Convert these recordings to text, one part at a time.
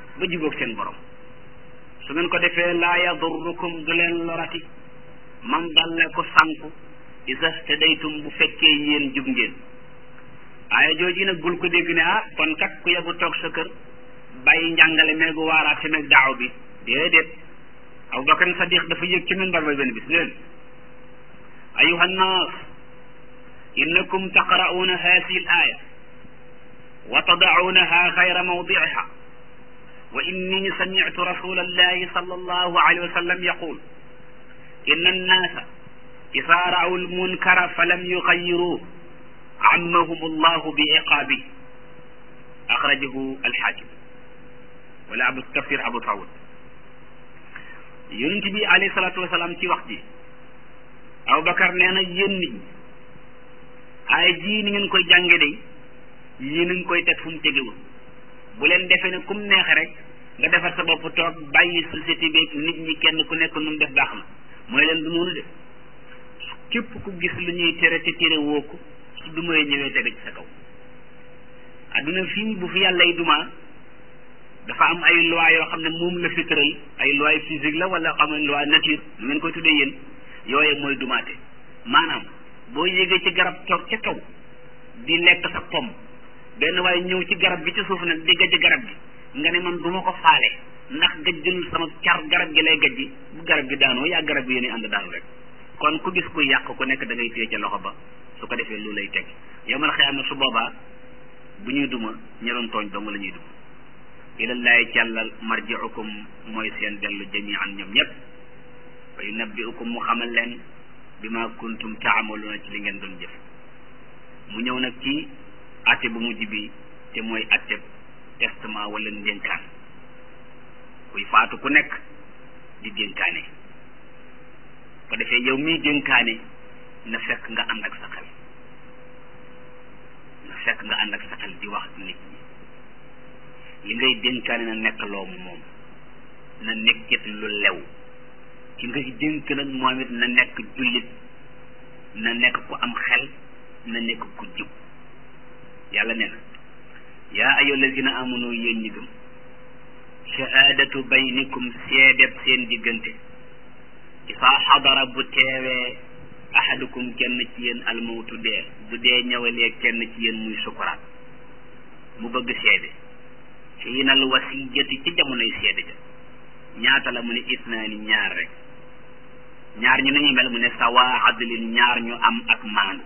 ba jubóog seen borom su ngeen ko defee laa yadurrukum du leen lorati man dalla ko sànku isa tadaytum bu fekkee yéen jub ngeen aaya jooji nag bul ko dégg ne ah kon kat ku yebu toog sa kër bàyyi njàngale meegu waaraate meeg daaw bi déedéet Abubakar Sadiq dafa yëg ci minbar ba benn bis ne leen ayuha nnaas innakum taqra'uuna haadihi al aaya wa tada'uunaha gayra mawdi'iha wa inni sami'tu rasula allahi sallallahu alayhi wa sallam yaqul inna annaasa إذا رأوا المنكر فلم يغيروه عمهم الله بعقابه أخرجه الحاكم ولا أبو التفسير أبو داود yonent bi alayhi salaatu wasalaam ci wax ji Abubakar nee na yéen nit ñi ay ji ni ngeen koy jànge day yéen a ngi koy teg fu mu tegewul bu leen defee ne kum neexe rek nga defar sa bopp toog bàyyi société bi nit ñi kenn ku nekk nu mu def baax na mooy leen du noonu de képp ku gis lu ñuy tere te tere woo ko su dumay ñëwee tege ci sa kaw adduna fii bu fi yàlla y duma dafa am ay loi yoo xam ne moom la fi tëral ay loi physique la wala xam ne loi nature nu ngeen koy tuddee yéen yooye mooy dumaate maanaam boo yégee ci garab toog ca kaw di lekk sa pom benn waaye ñëw ci garab gi ci suuf nag di gajj garab gi nga ne man du ma ko faale ndax gajjul sama car garab gi lay gajji bu garab gi daanoo yaa garab gi yéen ànd daanu rek kon ku gis ku yàq ku nekk da ngay téye ca loxo ba su ko defee lu lay teg yomal xëy na su boobaa bu ñuy duma ñi doon tooñ dong la ñuy duma ilallahi càllal marjiukum mooy seen dellu jamian ñoom ñëpp wa yunabbiukum mu xamal leen bi ma kuntum taamaluuna ci li ngeen doon jëf mu ñëw nag ci atte bu mujj bi te mooy atte testament wala ndénkaan kuy faatu ku nekk di dénkaane ko defee yow miy dénkaane na fekk nga ànd ak sa xel na fekk nga ànd ak sa xel di wax nit ñi li ngay dénkaane na nekk loomu moom na nekkit lu lew ki ngay dénk nag moom it na nekk jullit na nekk ku am xel na nekk ku jub yàlla nee na yaa ayyuha allazina amanu yéen ñi gëm shahaadatu baynikum seedeb seen diggante isaa xadara bu teewee ahadukum kenn ci yéen almawtu dee bu dee ñëwalee kenn ci yéen muy sukuraat mu bëgg seede xiinal wasiyati ci jamonoy seede ja ñaata la mu ne isnaani ñaar rek ñaar ñu nañuy mel mu ne sawa adlin ñaar ñu am ak maandu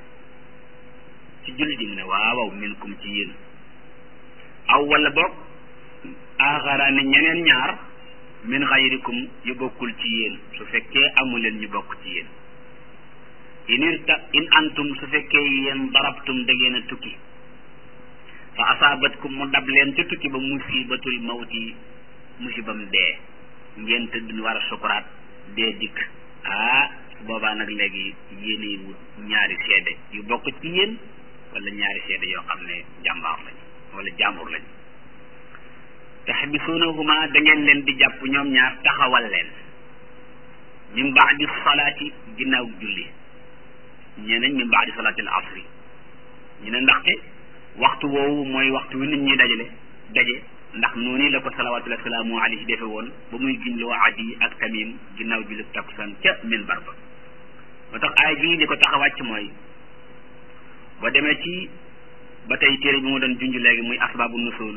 ci jullit yi mu ne waawaw minkum ci yéen aw wala boog axaraani ñeneen ñaar min xayrikum yu bokkul ci yéen su fekkee amu leen ñu bokk ci yéen in irta in antum su fekkee yéen darabtum da ngeen a tukki fa asaabatkum mu dab leen ca tukki ba musibatul mawti musibam dee ngeen tëdd war a sukuraat dee dikk ah su boobaa nag léegi yéenay wut ñaari seede yu bokk ci yéen wala ñaari seede yoo xam ne jàmbaar lañ wala jàmbur lañ taxbisuunahuma da ngeen leen di jàpp ñoom ñaar taxawal leen min baadi salaati ginnaaw julli ñeneen min baadi salaati al asri ñu ne ndaxte waxtu woowu mooy waxtu wi nit ñi dajale daje ndax noonu la ko salawaatullahi salaamu alayhi defe woon ba muy giñloo adi ak tamim ginnaaw julli takkusaan ca minbar ba moo tax aay bii di ko tax a wàcc mooy ba demee ci ba tey téere bi mu doon junj léegi muy asbaabu nusul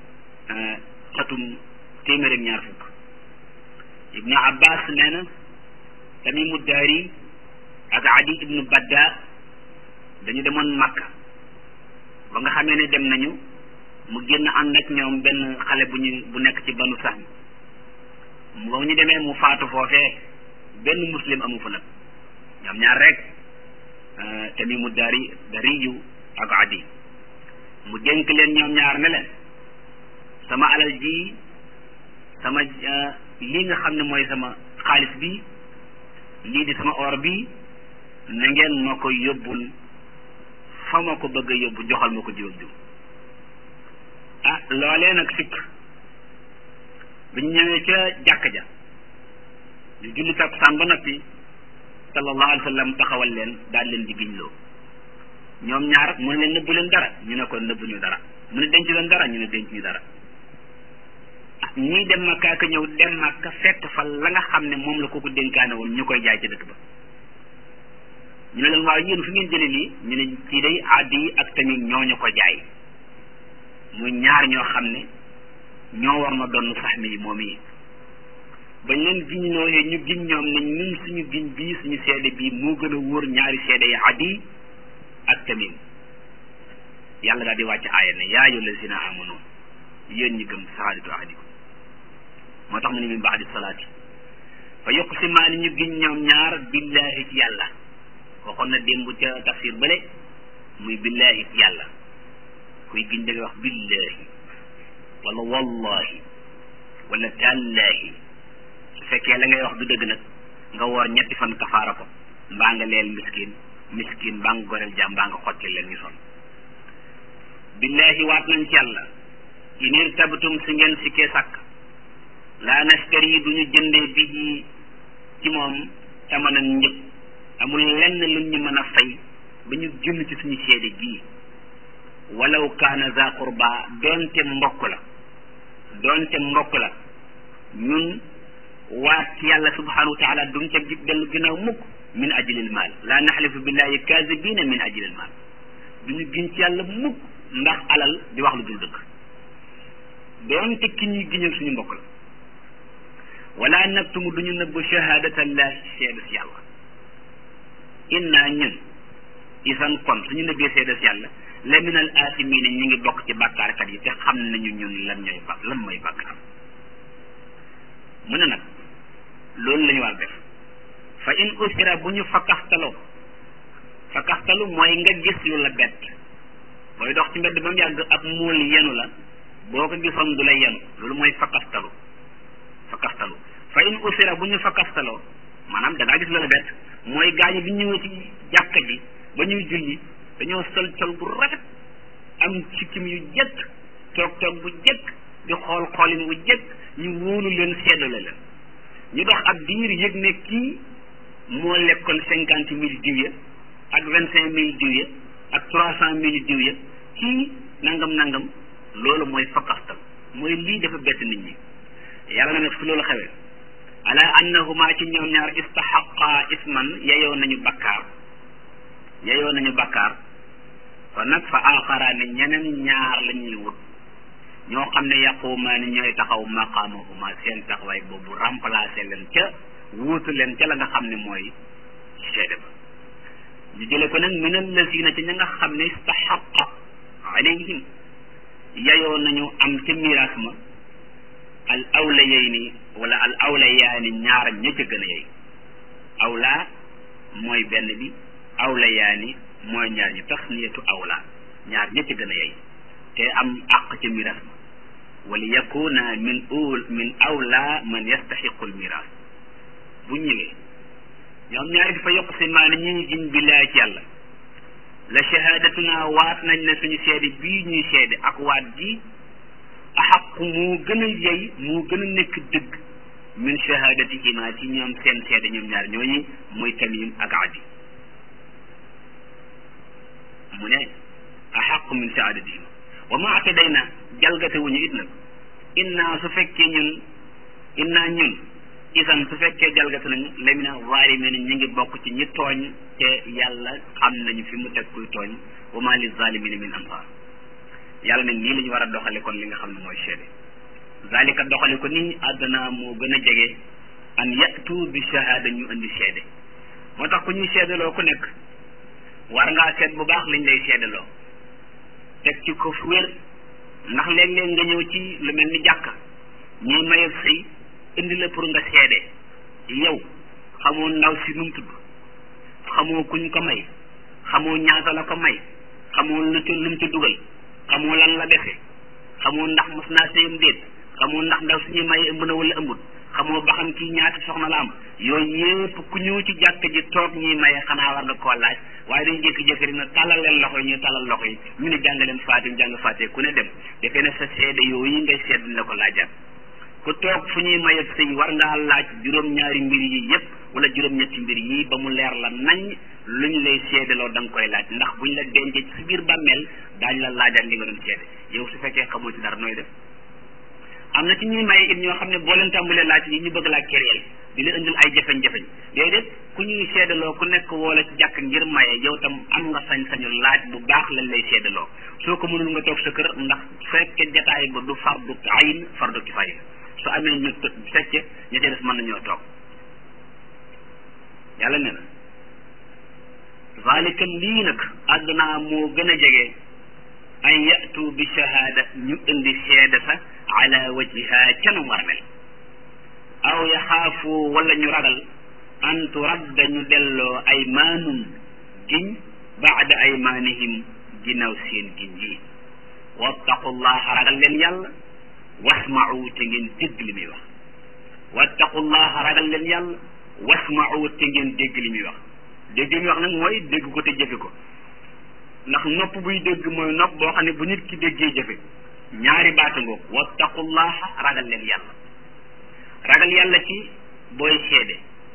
xatum téeméer ak ñaar fukk ibnu abbas nee na tamimu daari ak adi ibnu badda dañu demoon makka ba nga xamee ne dem nañu mu génn ànd ak ñoom benn xale bu ñu bu nekk ci banu sahm ba ñu demee mu faatu foofee benn muslim amu fa nag ñoom ñaar rek tamimu daari dariyu ak adi mu dénk leen ñoom ñaar ne leen sama alal ji sama lii nga xam ne mooy sama xaalis bi lii di sama or bi na ngeen ma ko yóbbul fa ma ko bëgg a yóbbu joxal ma ko jiw ak jiw ah loolee nag sikk bi ñu ñëwee ca jàkka ja di julli takkusaan ba noppi sallallahu alayhi wa sallam taxawal leen daal leen di giñloo ñoom ñaar mu ne leen nëbbu leen dara ñu ne ko nëbbu ñu dara mu ne denc leen dara ñu ne denc ñu dara ah ñii dem makka ka ñëw dem makka fekk fa la nga xam ne moom la kooku dénkaane woon ñu koy jaay ci dëkk ba ñu ne leen waaw yéen fi ngeen jëlee lii ñu ne kii day addi ak tamit ñooñu ko jaay muy ñaar ñoo xam ne ñoo war na doon sax mi moom yi bañ leen giñ looyee ñu giñ ñoom ne ñun suñu giñ bii suñu seede bii moo gën a wóor ñaari seede yi addi ak tamit yàlla daal di wàcc aaya ne yaa ayyuha lazina amanu yéen ñi gëm sahaadatu ahadikum moo tax mu ne min baadi salaati fa yuqsimaani ñu giñ ñoom ñaar billahi ci yàlla waxoon na démb ca tafsir bële muy billahi ci yàlla kuy giñ da ngay wax billahi wala wallahi wala tàllaahi su fekkee la ngay wax du dëgg nag nga woor ñetti fan kafaara ko mbaa nga leel miskin miskin mbaa nga goreel jaam mbaa nga xotti leen ñu son billahi waat nañ ci yàlla in irtabtum si ngeen sikkee sàkk laa nastari duñu jëndee bi ci moom tamanan njëg amul lenn luñ ñu mën a fay ba ñu jënd ci suñu seede gii walaw kaana za qurba doonte mbokk la doonte mbokk la ñun waat ci yàlla subhanahu wa taala duñ ca dellu ginnaaw mukk min ajlil maal laa naxlifu billahi kaazibina min ajlil maal duñu giñ ci yàlla mukk ndax alal di wax lu dul dëgg doonte ki ñuy giñal suñu mbokk la wala naktumu duñu nëbb shahadatallahi seede si yàlla inna ñun isan kon suñu nëbbee seede si yàlla la min al asimina ñu ngi bokk ci bàkkaarkat yi te xam nañu ñun lan ñooy bak lan mooy bàkkaar mu ne nag loolu la ñu war def fa in usira bu ñu fakkaxtaloo fakkaxtalu mooy nga gis lu la bett booy dox ci mbedd ba mu yàgg ab muul yenu la boo ko gisoon du lay yenu loolu mooy fakkaxtalu fakkaxtalu fa in usira bu ñu fakkastaloo maanaam da ngaa gis lu la bett mooy gaañu bi ñëwee ci jàkka ji ba ñuy julli dañoo sol col bu rafet am sikkim yu jëkk toog toog bu jëkk di xool xoolin bu jëkk ñu wóolu leen seddale leen ñu dox ab diir yëg ne kii moo lekkoon cinquante mille diw ya ak vingt cinq mille diw ya ak trois cent mille diw ya kii nangam nangam loolu mooy fakkastal mooy lii dafa bett nit ñi yàlla na nag su loolu xewee ala annahuma ci ñoom ñaar istaxaqa isman yeyoo nañu bakkaar yeyoo nañu bakkaar kon nag fa aaxaraani ñeneen ñaar la ñuy wut ñoo xam ne yaqumaani ñooy taxaw maqaamahuma seen taxawaay boobu remplacé leen ca wuutu leen ca la nga xam ne mooy seede ba ñu jële ko nag min allazina ci ña nga xam ne istaxaqa alayhim yeyoo nañu am ca miraas ma al awla yey ni wala al awla yaani ñaar ña ca gën a yey awla mooy benn bi awla yaani mooy ñaar ñi tasniyatu awla ñaar ña ca gën a yey te am àq ca miraas ma wala yakuna min ul min awla man yastaxiqu al miraas bu ñëwee ñoom ñaari dafa yokk si maana ñu ngi giñ billaay ci yàlla la shahadatuna waat nañ ne suñu seede bii ñuy seede ak waat ji axaqu moo gën a yey moo gën a nekk dëgg min shahadatihima ci ñoom seen seede ñoom ñaar ñooñu muy tamim ak adi mu ne axaqu min shahadatihima wa ma atadayna jalgate wuñu it nag inna su fekkee ñun inna ñun isan su fekkee jalgate nañu lamina zalimin ñu ngi bokk ci ñi tooñ te yàlla xam nañu fi mu teg kuy tooñ wa ma li zalimina min ansar yàlla ne nii la ñu war a doxale kon li nga xam ne mooy seede zalika doxale ko nii àdduna moo gën a jege an yatu bi shahada ñu indi seede moo tax ku ñuy seedaloo ku nekk war ngaa seet bu baax liñ lay seedaloo teg ci ko fu wér ndax léeg-léeg nga ñëw ci lu mel ni jàkka ñuy mayal sëy indi la pour nga seede yow xamoo ndaw si nu mu tudd xamoo kuñ ko may xamoo ñaata la ko may xamoo lu ci lu mu ci dugal xamoo lan la defe xamoo ndax mos naa sëyam déet xamoo ndax ndaw suñuy may ëmb na wala ëmbut xamoo ba xam kii ñaata soxna la am yooyu yépp ku ñëw ci jàkk ji toog ñuy maye xanaa war nga koo laaj waaye dañu jékki-jékki rek na tàllal leen loxo yi ñuy tàllal loxo yi ñu ne jàng leen faatim jàng faatee ku ne dem defee ne sa seede yooyu ngay seet la ko laajaat ku toog fu ñuy maye sëy war ngaa laaj juróom-ñaari mbir yi yépp wala juróom-ñetti mbir yi ba mu leer la nañ lu ñu lay seedaloo da nga koy laaj ndax buñ la dencee ci biir bàmmeel daañ la laajaat li nga doon seede yow su fekkee xamoo ci dara nooy def am na ci ñuy maye it ñoo xam ne boo leen tàmbalee laaj yi ñu bëgg laa kéréel di leen indil ay jafeñ-jafeñ déedéet ku ñuy seedaloo ku nekk woola ci jàkk ngir maye yow tam am nga sañ-sañu laaj bu baax lañ lay seedaloo soo ko mënul nga toog sa kër ndax fekke jataay ba du fardu ayn fardu kifaaya su amee ñu fekke ña ca des mën nañoo toog yàlla ne na zalika lii nag àdduna moo gën a jege an yatu bi shahaada ñu indi seede sa ala wajhiha ca nu war a mel aw yaxaafu wala ñu ragal an turadda ñu delloo aymaanum giñ baada aymaanihim ginnaaw seen giñ yi wattaqullaha ragal leen yàlla wasma'u te ngeen dégg li muy wax wattaqullaha ragal leen yàlla wasma'u te ngeen dégg li muy wax dégg li muy wax nag mooy dégg ko te jëfe ko ndax nopp buy dégg mooy nopp boo xam ne bu nit ki déggee jëfe ñaari baata ngoog wattaqullaha ragal leen yàlla ragal yàlla ci booy seede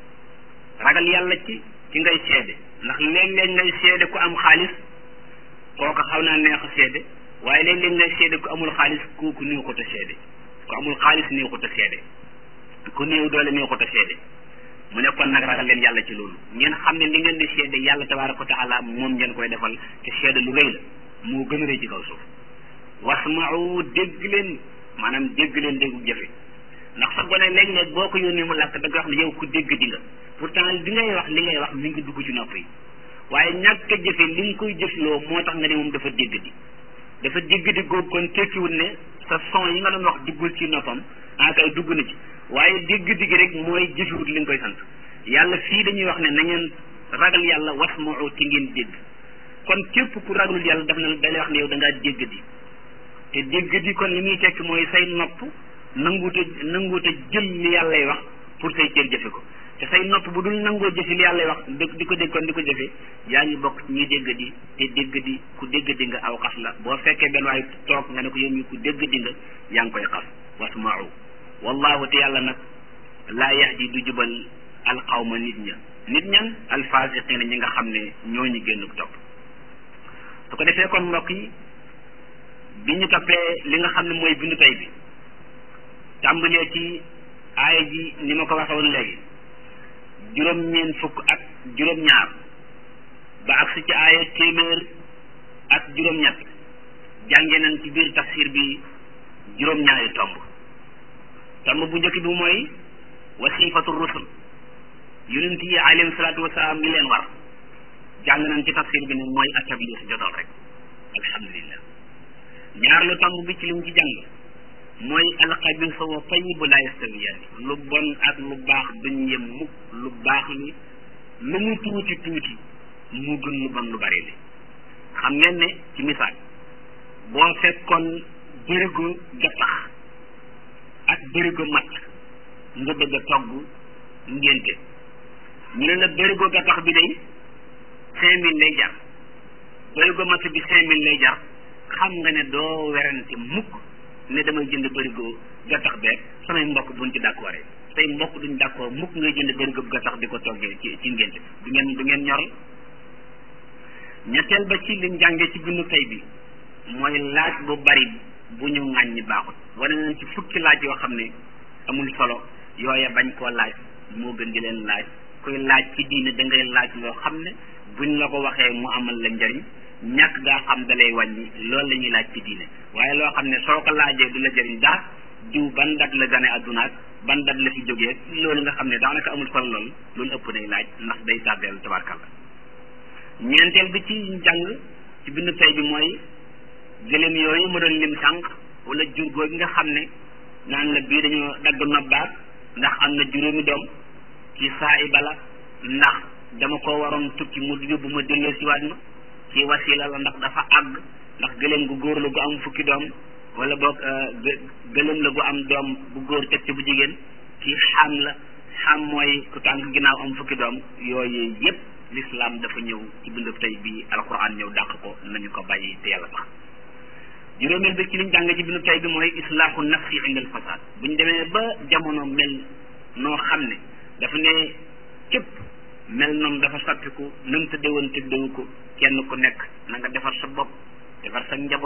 ragal yàlla ci ci ngay seede ndax léeg-léeg ngay seede ku am xaalis kooka xaw naa neex a seede waaye léeg-léeg ngay seede ku amul xaalis kooku néew ko te seede ku amul xaalis néew ko te seede ku néew doole néew ko te seede mu ne kon nag ragal leen yàlla ci loolu ngeen xam ne li ngeen di seede yàlla tabaaraka wa taala moom ngeen koy defal te seede lu rëy la moo gën a rëy ci kaw suuf wasma'u dégg leen maanaam dégg leen déggu jëfe ndax sa gone léeg-léeg boo ko yónnee mu làkk da nga wax ne yow ku dégg di nga pourtant bi ngay wax li ngay wax mi ngi dugg ci nopp yi waaye ñàkk a jëfe li nga koy jëfloo moo tax nga ne moom dafa dégg di dafa dégg di góob kon tekkiwul ne sa son yi nga doon wax duggul ci noppam ah kay dugg na ci waaye dégg digg rek mooy jëfewut li nga koy sant yàlla fii dañuy wax ne na ngeen ragal yàlla wasma'u ci ngeen dégg kon képp ku ragalul yàlla daf na dalay wax ne yow da ngaa dégg di te dégg di kon li muy tekki mooy say nopp nanguute nanguute jël li yàllay wax pour say cër jëfe ko te say nopp bu dul nangoo jëfe li yàllay wax dëgg di ko dégg kon di ko jëfe yaa ngi bokk ci ñuy dégg di te dégg di ku dégg di nga aw xas la boo fekkee benn waay toog nga ne ko yow mi ku dégg di nga yaa ngi koy xas wasma'u wallahu te yàlla nag laa yahdi du jubal alqawma nit ña nit ñan alfasiqina ñi nga xam ne ñoo ñu génn topp su ko defee kon mbokk yi bi ñu toppee li nga xam ne mooy bindu tey bi tàmbalee ci aaya ji ni ma ko waxee woon léegi juróom-ñeent fukk ak juróom-ñaar ba agsi ci aaya téeméer ak juróom-ñett jànge nañ ci biir tafsir bi juróom-ñaari tomb tomb bu njëkk bi mooy wasifatu rusul yonent yi alayhim salaatu wasalaam li leen war jàng nañ ci tafsir bi ne mooy atabliix jotal rek alhamdulillah ñaar lu tomb bi ci li mu ci jàng mooy alxabisa wa tayibu la yastawiyaani lu bon ak lu baax duñ yem mukk lu baax li lu mu tuuti tuuti mu gën lu bon lu bari li xam ngeen ne ci misaal boo fekkoon bërigo gattax ak bërigo matt nga bëgg a togg ngénte ñu ne la bërigo gattax bi day cinq mille lay jar bërigo matt bi cinq mille lay jar xam nga ne doo werante mukk ne damay jënd bërigo gattax beeg samay mbokk buñ ci d'accord say mbokk duñ d'accord mukk ngay jënd bërigo gattax di ko toggee ci ci ngénte du ngeen du ngeen ñoral ñetteel ba ci liñ jàngee ci bindu tey bi mooy laaj bu bari bu ñu ŋàññi baaxut wane nañ ci fukki laaj yoo xam ne amul solo yooya bañ koo laaj moo gën di leen laaj kuy laaj ci diine da ngay laaj loo xam ne buñ la ko waxee mu amal la njariñ ñàkk gaa xam da lay wàññi loolu la ñuy laaj ci diine waaye loo xam ne soo ko laajee du la jariñ dara diw ban dat la gane addunaak ban dat la fi jógee loolu nga xam ne daanaka amul solo lool loolu ëpp nay laaj ndax day tàbbeel tabarkalla ñeenteel bi ci njàng ci bindu tey bi mooy gëléem yooyu ma doon lim sànq wala jur googu nga xam ne naan la bii dañoo dagg nobbaat ndax am na juróomi doom ci saa i bala ndax dama ko waroon tukki mu yóbbu ma delloo si waat ma ci wasila la ndax dafa àgg ndax gëléem gu góor la gu am fukki doom wala boog gëléem la gu am doom bu góor teg ci bu jigéen ci xam la xam mooy ku tànk ginnaaw am fukki doom yooyu yépp l'islam dafa ñëw ci bindub tey bi alquran ñëw dàq ko nañu ko bàyyi te yàlla tax juróomeel bi ci liñ jàng ci bindub tey bi mooy islaahu nafsi inda al fasad bu ñu demee ba jamono mel noo xam ne dafa ne képp mel noonu dafa soppiku nam tëddewoon tëddewu ko kenn ku nekk na nga defar sa bopp defar sa njaboot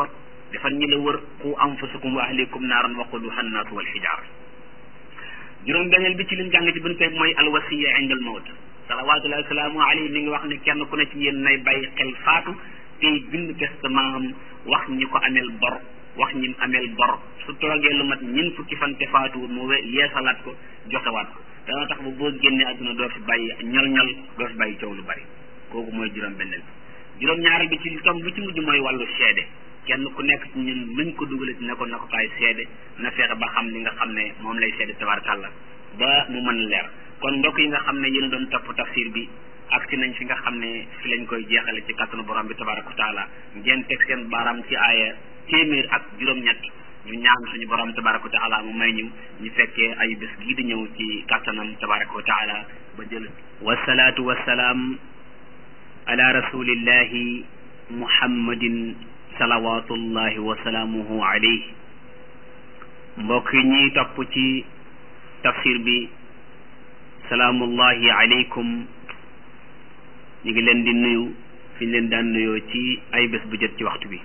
defar ñi la wër qu anfusakum wa ahlikum naaran waquduha annaasu wal xijaar juróom benneel bi ci lim jàng ci buñ koy mooy alwasiya inda al mawt salawatullahi wasalaamu alayhi mi ngi wax ni kenn ku ne ci yéen nay bàyyi xel faatu tey bind testament am wax ñi ko ameel bor wax ñi ameel bor su toogee lu mat ñin fukki fan te faatu mu we yeesalaat ko joxewaat ko dana tax ba boo génnee àdduna doo fi bàyyi ñol-ñol doo fi bàyyi coow lu bari kooku mooy juróom benneel bi juróom ñaareel bi ci tom bu ci mujj mooy wàllu seede kenn ku nekk ci ñun luñ ko dugale ci ne ko na ko kaay seede na fexe ba xam li nga xam ne moom lay seede tabarakàllah ba mu mën leer kon mbokk yi nga xam ne yéen a doon topp tafsir bi ak ci nañ fi nga xam ne fi lañ koy jeexale ci kàttanu borom bi tabaraka wa taala ngeen teg seen baaraam ci aaya téeméer ak juróom-ñett ñu ñaan suñu borom tabaraka wa taala mu may ñu ñu fekkee ay bés gii di ñëw ci kàttanam tabaraka wa taala ba jël wasalaatu wasalaam ala rasulillahi muhammadin salawatullahi wa salaamuhu alayhi mbokk yi ñuy topp ci tafsir bi salaamullahi aleykum ñu ngi leen di nuyu fi ñu leen daan nuyoo ci ay bés bu jot ci waxtu bi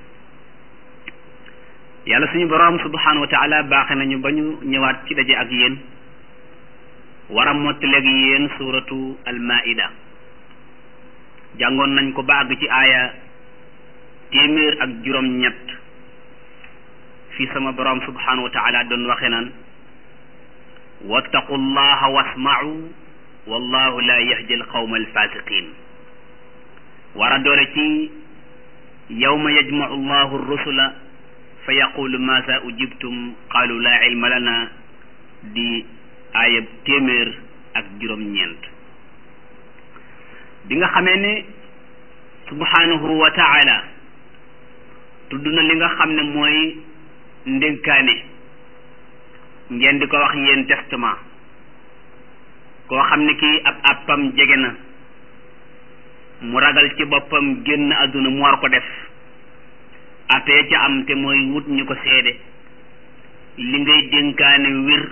yàlla suñu boroom subhanahu wa taala baaxe nañu ba ñu ñëwaat ci daje ak yéen war a mottaleeg yéen suuratu almaida jàngoon nañ ko ba àgg ci aaya téeméer ak juróom-ñett fi sama boroom subhanahu wa taala doon waxe naan wattaqu llaha wasma'u wallahu la yahdi alqawma alfasiqin war a doore ci yawma yajma'u llahu rusula fa yaqulu maza ujibtum qalu la ilma lana di aayab téeméer ak juróom-ñeent bi nga xamee ne subhanahu wa taala tudd na li nga xam ne mooy ndénkaane ngeen di ko wax yéen testament koo xam ne kii ab àppam jege na mu ragal ci boppam génn àdduna mu war ko def attee ca am te mooy wut ñu ko seede li ngay dénkaane wér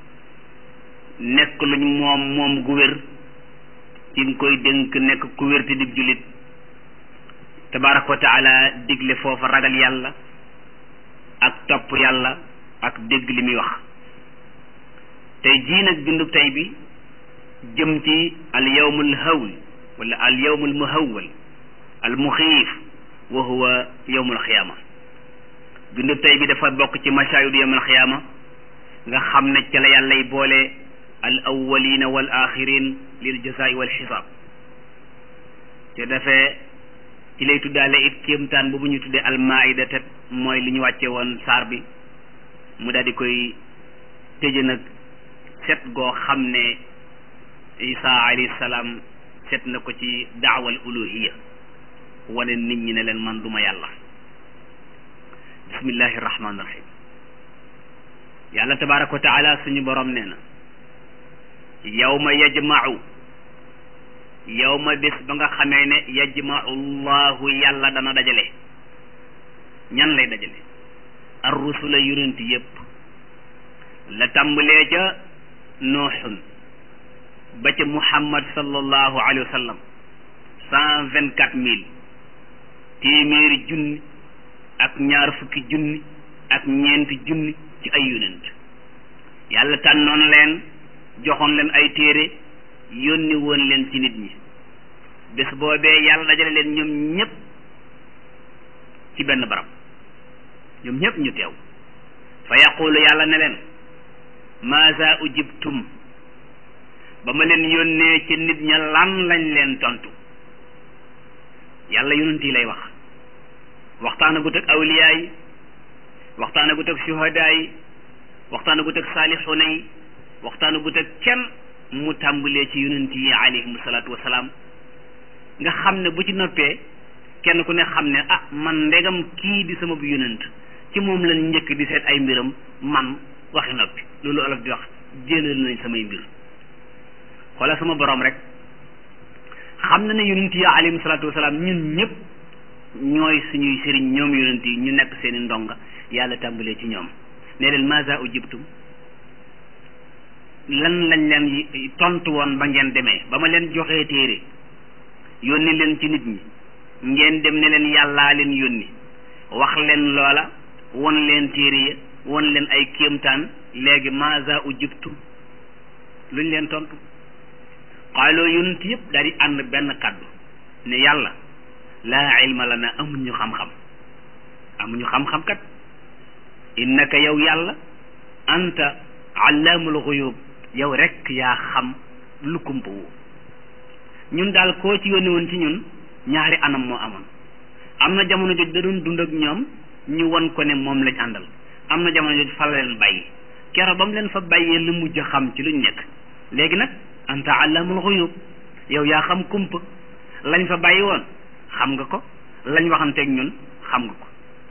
nekk luñ moom moom gu wér ci nga koy dénk nekk ku wér te dib jullit tabaraka wa taala digle foofa ragal yàlla ak topp yàlla ak dégg li muy wax tey jii nag bindub tey bi jëm ci al yawmul hawl wala al yawmul muhawwal al muxiif wa huwa yawmul xiyaama bindub tey bi dafa bokk ci mashaahid yawmul xiyaama nga xam ne ca la yàllay boole al awwalina wal axirin lil jazaai wal xisaab te dafee ci lay tuddaale it kéemtaan boobu ñu tuddee al maida te mooy li ñu wàcce woon saar bi mu daal di koy tëje nag set goo xam ne isa alayhi salaam set na ko ci daawal uluhiya wane nit ñi ne leen man duma yàlla bismillahi rahmaani rahim yàlla tabaraka wa taala suñu borom nee na yawma yajma'u yawma bés ba nga xamee ne yajma'u llahu yàlla dana dajale ñan lay dajale ar rusula yonent yépp la tàmbalee ca nooxun ba ca muhammad sallallahu alayhi wa sallam cent vingt quatre mille téeméeri junni ak ñaar fukki junni ak ñeenti junni ci ay yonent yàlla tànnoon leen joxoon leen ay téere yónni woon leen ci nit ñi bés boobee yàlla dajale leen ñoom ñépp ci benn barab ñoom ñépp ñu teew fa yaqulu yàlla ne leen maasa ujibtum ba ma leen yónnee ci nit ña lan lañ leen tontu yàlla yonent yi lay wax waxtaana gut ak awliyaa yi waxtaana gut ak shuhadaa yi waxtaana gut ak saalixuuna yi waxtaana gut ak kenn mu tàmbalee ci yonent yi alayhim salaatu wasalaam nga xam ne bu ci noppee kenn ku ne xam ne ah man ndegam kii di sama bu yonent ci moom lañ njëkk di seet ay mbiram man waxi noppi loolu olof di wax jëlal nañ samay mbir xoola sama borom rek xam na ne yonent yi alayhim salaatu wasalaam ñun ñëpp ñooy suñuy sëriñ ñoom yonent yi ñu nekk seeni ndonga yàlla tàmbalee ci ñoom ne leen maza ujibtum lan lañ leen tontu woon ba ngeen demee ba ma leen joxee téere yónni leen ci nit ñi ngeen dem ne leen yàllaa leen yónni wax leen loola won leen téere ya won leen ay kéemtaan léegi maza ujibtum luñ leen tontu xaaloo yonent yëpp daal di ànd benn kàddu ne yàlla laa ilma lana amuñu xam-xam amuñu xam-xam kat innaka yow yàlla anta allaamul xuyub yow rek yaa xam lu kumpa woo ñun daal koo ci yónni woon ci ñun ñaari anam moo amoon am na jamono joj da doon dund ak ñoom ñu won ko ne moom lañ àndal am na jamono joj fa la leen bàyyi kero ba mu leen fa bàyyee lu mujj xam ci luñ nekk léegi nag anta allaamul xuyub yow yaa xam kumpa lañ fa bàyyi woon xam nga ko lañ waxanteeg ñun xam nga ko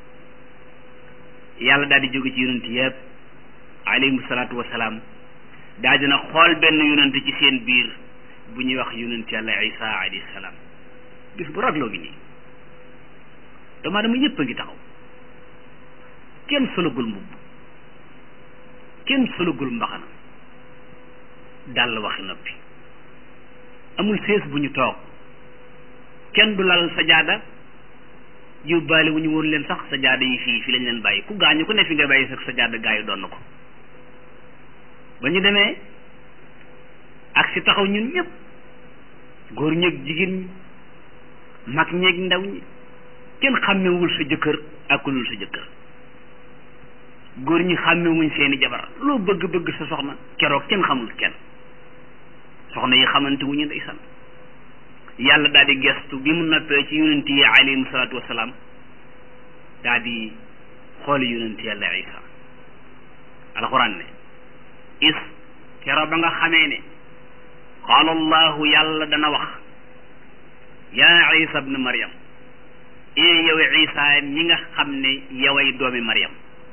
yàlla daal di jóge ci yonent yëpp alayhimu salaatu wasalaam daal dina xool benn yonent ci seen biir bu ñuy wax yonent yàlla isa alayhi salaam bis bu ragloo gi nii doomu aadama yëpp a ngi taxaw kenn solagul mbubb kenn solagul mbaxana dal waxi noppi amul sées bu ñu toog kenn du lal sajaada yóbbaale wu ñu woon leen sax sajaada yi fii fii lañ leen bàyyi ku gaañu ku ne fi nga bàyyi sax sajaada gaa yi doon na ko ba ñu demee ak si taxaw ñun ñëpp góor ñeeg jigéen ñi mag ñeeg ndaw ñi kenn xàmmewul sa jëkkër ak ku dul sa jëkkër góor ñi xàmmewuñ seeni jabar loo bëgg-bëgg sa soxna keroog kenn xamul kenn soxna yi xamante wuñu ndeysaan yàlla daal di gestu bi mu noppee ci yonent yi alayhim salaatu wasalaam daal di xooli yonent yàlla isa alxuraan ne is keroog ba nga xamee ne qaala allahu yàlla dana wax yaa isa bnu maryam ee yow isa mi nga xam ne yoway doomi maryam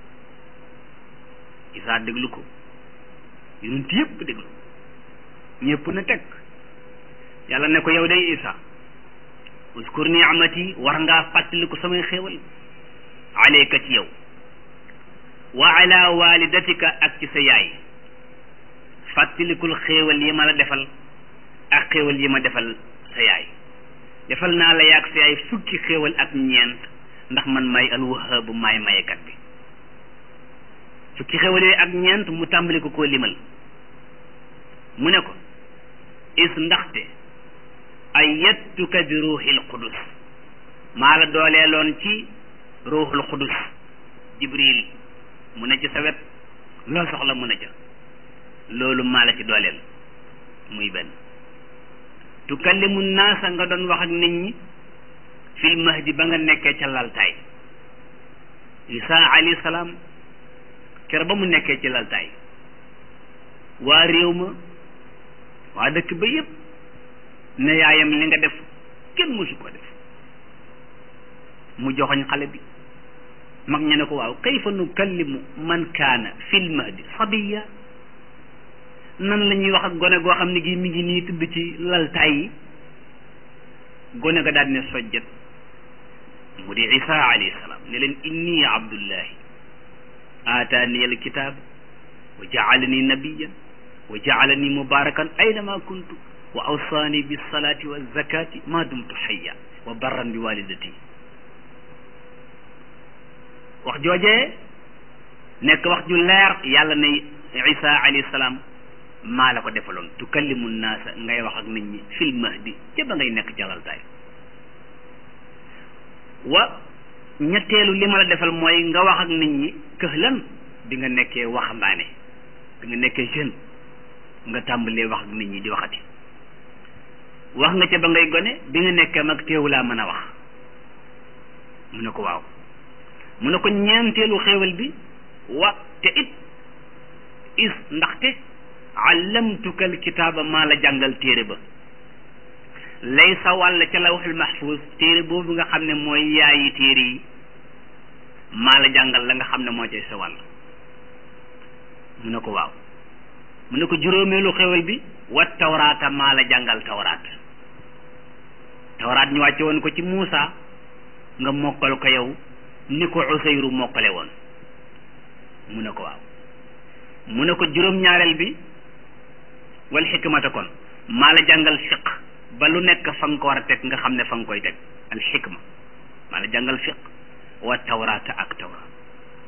isa déglu ko yonent yépp déglu ñépp na teg yàlla ne ko yow day isa uskur ni'amati war ngaa fàttaliku samay xéewal alayka ci yow wa ala walidatika ak ci sa yaay fàttalikul xéewal yi ma la defal ak xéewal yi ma defal sa yaay defal naa la yaag sa yaay fukki xéewal ak ñeent ndax man may alwahaabu maay mayekat bi fukki xéewal yooyu ak ñeent mu tàmbali ko koo limal mu ne ko is ndaxte ayyatuka bi ruuxil qudus maa la dooleeloon ci ruuxul qudus jibril mu ne ci sa wet loo soxla mu ne ca loolu maa la ci dooleel muy benn tukallimu naasa nga doon wax ak nit ñi fil mahdi ba nga nekkee ca laltaay isa alayhi salaam kere ba mu nekkee ci laltaay waa réew ma waa dëkk ba yépp ne yaayam li nga def kenn mësu ko def mu joxoñ xale bi mag ñu ne ko waaw kayfa nukallimu man kaana fil mahdi sabiya nan la ñuy wax ak gone goo xam ne gi mi ngi nii tëdd ci laltaay yi gone ga daal ne sojjat mu di isa alayhi salaam ne leen inni abdullahi aataani al kitaab wa jaalani nabiyan wa jaalani mubarakan aynama kuntu wa awsaani bis salaati wa zakati ma dumtu xayya wa barran bi walidati wax joojee nekk wax ju leer yàlla ne isa alayhi salaam maa la ko defaloon tukallimu naasa ngay wax ak nit ñi fil mahdi ca ba ngay nekk jalaltaay wa ñetteelu li ma la defal mooy nga wax ak nit ñi këhlan bi nga nekkee waxambaane bi nga nekkee jeune nga tàmbalee wax ak nit ñi di waxati wax nga ca ba ngay gone bi nga nekkee mag teewulaa mën a wax mu ne ko waaw mu ne ko ñeenteelu xéewal bi wa te it is ndaxte allamtuka alkitaaba maa la jàngal téere ba lay sa wàll ca lawxul mahfuz téere boobu nga xam ne mooy yaayi téere yi maa la jàngal la nga xam ne moo cay sa wàll mu ne ko waaw mu ne ko juróomeelu xéwal bi wa tawraata maa la jàngal tawraat tawraat ñu wàcce woon ko ci Muusa nga mokkal ko yow ni ko Useyru mokkale woon mu ne ko waaw mu ne ko juróom-ñaareel bi wal xikmata kon maa la jàngal fiq ba lu nekk fa nga ko war a teg nga xam ne fa nga koy teg al xikma maa la jàngal fiq wa tawraata ak tawraat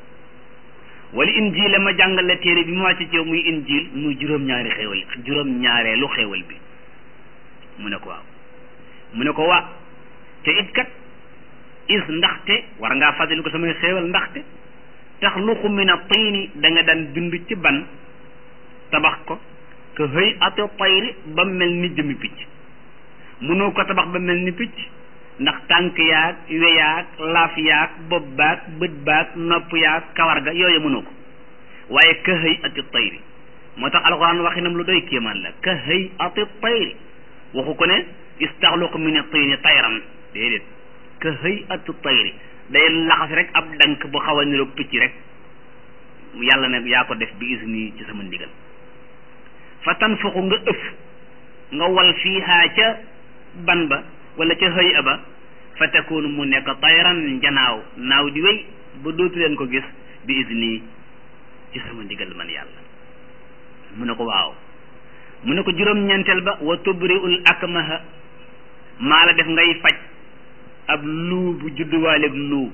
wala injil ma jàngal la téere bi mu wàcc ci yow muy injil muy juróom-ñaari xéewal juróom-ñaareelu xéewal bi mu ne ko waaw mu ne ko waa te it kat is ndaxte war ngaa fàttali ko samay xéewal ndaxte taxluqu min a tiini da nga daan bind ci ban tabax ko que hëy ate tayri ba mel ni jëmi picc mënoo ko tabax ba mel ni picc ndax tànk yaag weyaag laaf yaag bopp baag bët baag nopp yaag kawar ga yooyu mënoo ko waaye ka hëy ati tayri moo tax alxuraan waxinam lu doy kéemaan la ka hëy ati tayri waxu ko ne istaxluqu min at-tayri tayran déedéet ka hëy ati tayri day laxas rek ab dank bu xaw a niroog picc rek yàlla ne yaa ko def bi isni ci sama ndigal fa tanfuxu nga ëf nga wal fiihaa ca ban ba wala ca hëy a ba fa takunu mu nekk tayran njanaaw naaw di wéy ba dootu leen ko gis bi isni ci sama ndigal man yàlla mu ne ko waaw mu ne ko juróom-ñeenteel ba wa tubriul akmaha maa la def ngay faj ab luu bu judduwaaleeg luu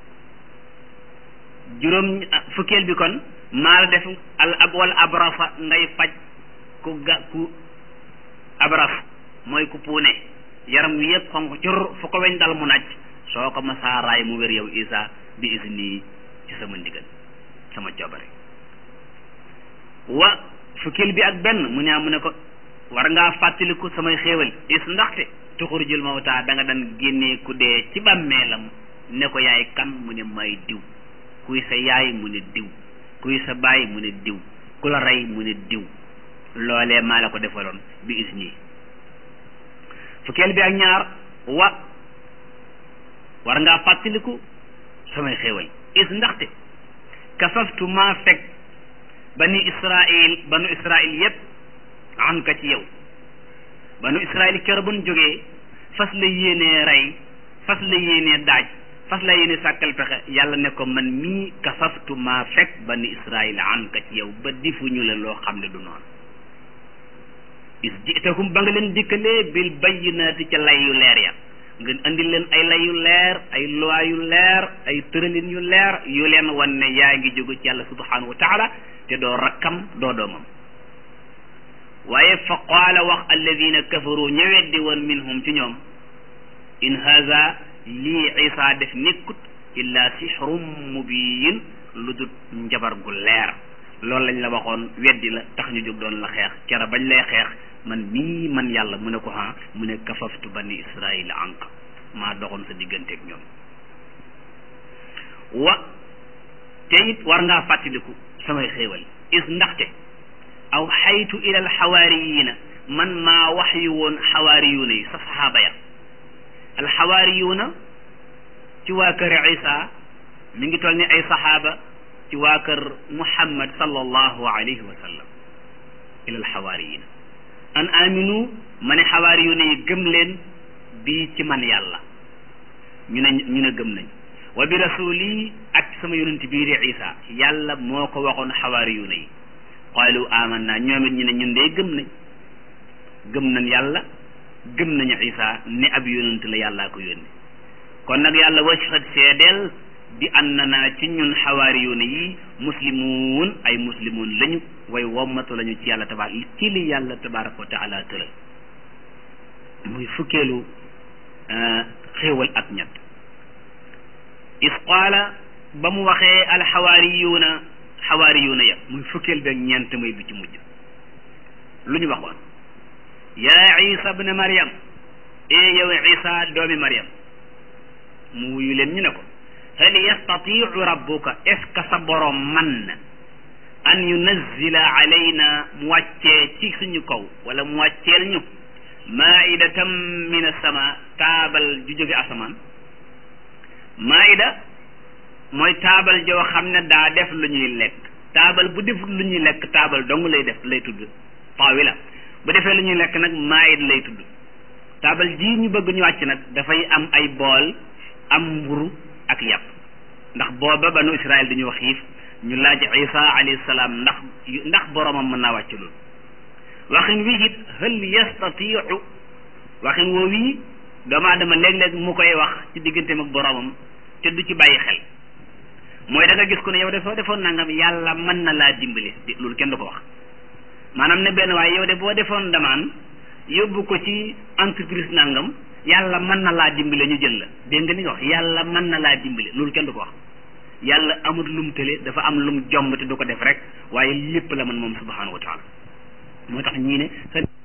juróom fukkeel bi kon maa la def al ab wal abrasa ngay faj ku ga ku abras mooy ku puune yaram wi yëpp xonq cur fu ko weñ dal mu naaj soo ko masaaraay mu wér yow isa bi isni ci sama ndigal sama coobare wa fukkeel bi ak benn mu ne mu ne ko war ngaa fàttaliku samay xéewal is ndaxte tuxurujul mawta da nga daan génnee ku dee ci bàmmeelam ne ko yaay kan mu ne may diw kuy sa yaay mu ne diw kuy sa baay mu ne diw ku la rey mu ne diw loolee maa la ko defaloon bi isni fukkeel bi ak ñaar wa war ngaa fàttaliku samay xéewal is ndaxte kafaftu maa fekk bani israil banu israil yépp an ka ci yow banu israil kër bu nu jógee fas la yéenee rey fas la yéenee daaj fas la yéenee sàkkal pexe yàlla ne ko man mii kafaftu maa fekk bani israil an ka ci yow ba difuñu la loo xam ne du noonu is jitahum ba nga leen dikkalee bil bayyinaati ca lay yu leer ya ngeen andil leen ay lay yu leer ay loi yu leer ay tëralin yu leer yu leen wan ne yaa ngi jóge ci yàlla subhanahu wa taala te doo rakkam doo doomam waaye fa qaala wax alladina kafaru ñëweddi woon minhum ci ñoom in haza lii isa def nekkut illa sixrum mubiin lu dut njabar gu leer loolu lañ la waxoon weddi la tax ñu jóg doon la xeex kera bañ lay xeex man mii man yàlla mu ne ko ha mu ne kafaftu bani israil ank maa doxoon sa digganteeg ñoom wa te it war ngaa fàttaliku samay xéewal is ndaxte aw xaytu ila al xawaariyina man maa wax yu woon xawaariyuuna yi sa saxaaba ya al xawaariyuuna ci waa kër isa mi ngi toll ni ay saxaaba ci waa kër muhammad sallallahu alayhi wa sallam ila al xawaariyina an aminu ma ne xawaariyuuna yi gëm leen bii ci man yàlla ñu ne ñu ne gëm nañ wa bi rasuli ak sama yonent bii di isa yàlla moo ko waxoon xawaariyuuna yi qaalu amanna ñoom it ñu ne ñun de gëm nañ gëm nañ yàlla gëm nañu isa ne ab yonent la yàllaa ko yónni kon nag yàlla washhad seedeel bi annana ci ñun xawaariyuuna yi muslimuun ay muslimuun lañu way wommatu lañu ci yàlla tabaar ci li yàlla tabaraka wa taala tëral muy fukkeelu xéewal ak ñett is qaala ba mu waxee alxawaariyuuna xawaariyuuna ya muy fukkeel beeg ñeent muy bi ci mujj lu ñu waxoon yaa isa bne mariam e yow isa doomi mariam mu wuyu leen ñu ne ko hal yastatiu rabbuka est ce que sa borom man na an yunazzila alayna mu wàccee ci suñu kaw wala mu wàcceel ñu maidatan min asama taabal ju jóge asamaan maida mooy taabal joo xam ne daa def lu ñuy lekk taabal bu def lu ñuy lekk taabal dong lay def lay tudd taawila bu defee lu ñuy lekk nag maid lay tudd taabal ji ñu bëgg ñu wàcc nag dafay am ay bool am mburu ak yàpp ndax booba banu Israël dañu wax xiif ñu laaj Isa alayhi salaam ndax ndax boromam mën naa wàcc loolu waxin wi it hal yastatiu waxin woo wii doomu aadama léeg-léeg mu koy wax ci digganteem ak boromam te du ci bàyyi xel mooy da nga gis ku ne yow de soo defoon nangam yàlla mën na laa dimbali loolu kenn du ko wax maanaam ne benn waaye yow de boo defoon demande yóbbu ko ci entreprise nangam yàlla mën na laa dimbale ñu jël la dégg nga li nga wax yàlla mën na laa dimbale loolu kenn du ko wax yàlla amul lum tële dafa am lum jomb te du ko def rek waaye lépp la man moom subhanahu wa taala moo tax ñii ne